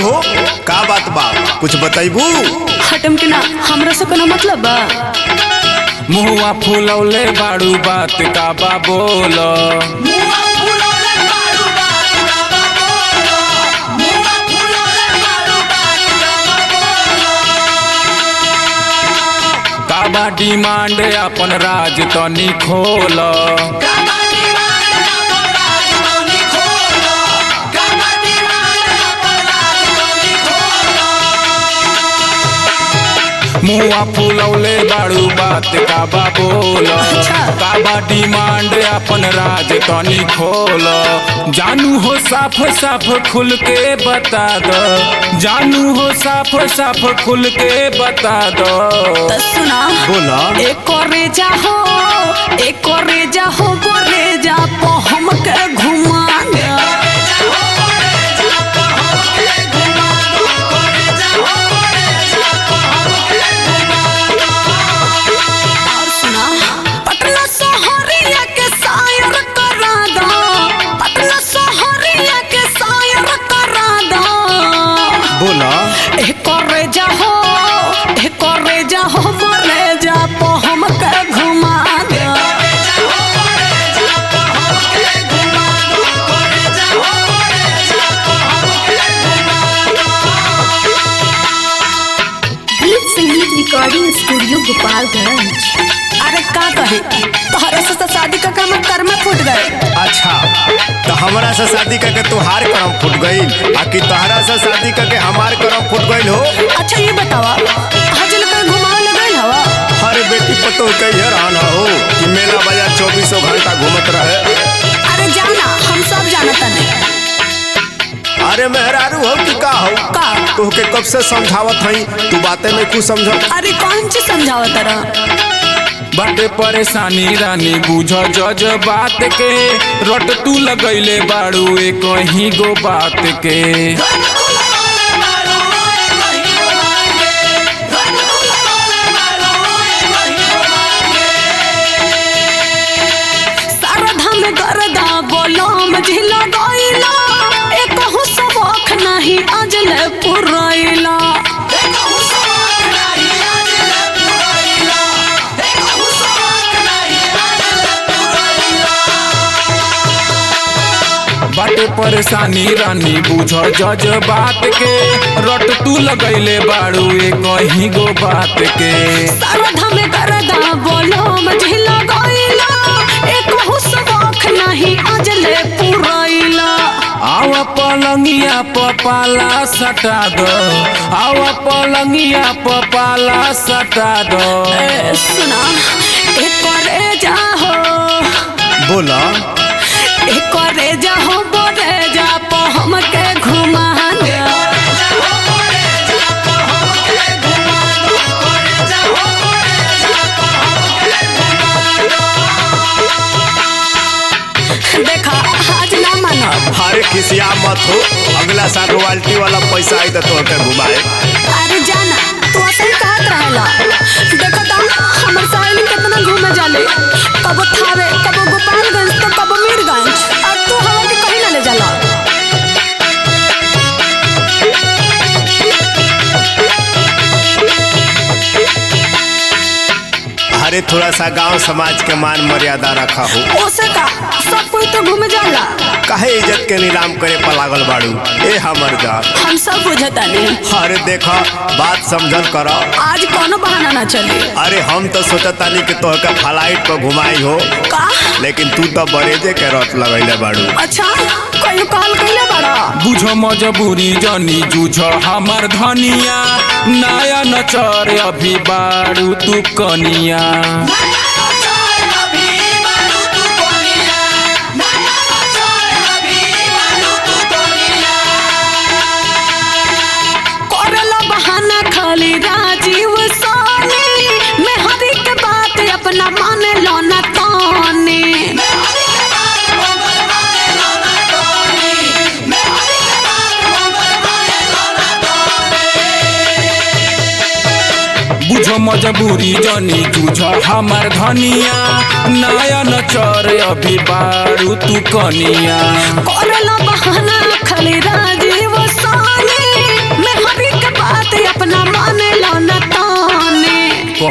बाड़ू हो का बात बा कुछ बताइबू हटम के ना हमरा से कोनो मतलब बा मुहुआ फुलौले बाड़ू बात का बा बोल का बा डिमांड अपन राज तनी खोल मुहुआ फुलौले बाड़ू बात का बा बोल का बा डिमांड अपन राज तनी खोल जानू हो साफ साफ खुल के बता दो जानू हो साफ साफ खुल के बता दो त सुना बोला एक रेजा हो एक रेजा हो गो रेजा को हमके घुमा दे और सुना पटना शहरिया के शायर करा दो पटना शहरिया के शायर करा दो बोला एक रेजा हो एक रेजा हो मरे जा पो हमके घुमा दे गीत संगीत रिकॉर्डिंग स्टूडियो गोपालगंज अरे का कहे तोहरे से तो शादी का काम कर्म फूट गए अच्छा तो हमरा से शादी करके तुहार करम फूट गईल आ कि तोहरा से शादी करके हमार करम फूट गईल हो अच्छा ये बतावा हजल का घुमावे लगल हवा अरे बेटी पतो कहिए रहना हो कि मेला बाजार चौबीसों घंटा घूमत रहे अरे जाना हम सब जानता नहीं अरे मेहरारू हो कि का हो का तोहके कब से समझावत हई तू बातें में कुछ समझ अरे कौन चीज समझावा तरह बाटे परेशानी रानी बुझ जज बात के रट तू लगैले बाड़ू एक ही गो बात के शारदा में गरदा बोलो मझिला गइला एक हो सबक नहीं अजल पुरैला बाटे परेशानी रानी बुझ जज बात के रट तू लगैले बाड़ू एक ही गो बात के शारदा में गरदा बोलो मझिला गइला एक हो सबक नहीं अजल पुरैला आवा पलंगिया पपाला सटा दो आवा पलंगिया पपाला सटा दो ए, सुना एक करे जा हो बोला एक करे जा हो बोले जा पो हमके घुमा दे देखा आज ना मानब अरे खिसिया मत हो अगला साल रॉयल्टी वाला पैसा आई तो तोहके घुमाए अरे जाना तू असल कहत रहेला देखो तो हमर सहेली कितना घूमे जाले कबो थावे कबो गोपालगंज तो कबो मीरगंज और तू हवा के कहीं ना ले जाला अरे थोड़ा सा गांव समाज के मान मर्यादा रखा हो ओसे का सब कोई तो घूमे जाला काहे इज्जत के नीलाम करे पर लागल बाड़ू ए हमर जान हम सब बुझता नहीं अरे देखा बात समझल कर आज कोनो बहाना ना चले अरे हम तो सोचतानी कि तोहके फ्लाइट पर घुमाई हो का लेकिन तू तो बरेजे के रट लगैले बाड़ू अच्छा कोई कॉल कैले बड़ा बुझ मजबूरी जनी जूझ हमर धनिया नया नचर अभी बारू तू कनिया करेला बहाना खाली राजीव सोनी मैं हर एक बात अपना मान लो ना ताने बुझ मजबूरी जनी जूझ हमर धनिया नया नचर अभी बारू तू कनिया करेला बहाना खाली राजीव सोनी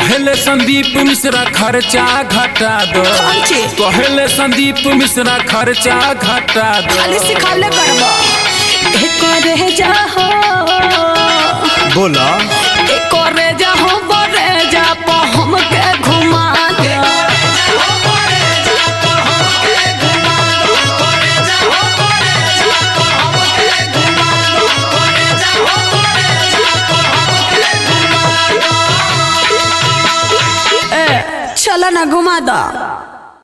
कहले संदीप मिश्रा खर्चा घटा दो खर्चे? कहले संदीप मिश्रा खर्चा घटा दो खाली सिखावले करबा एक रे जा हो बोला एक रे जा हो बरे जा पा हमके घुमा दे ए, चला ना घुमा दा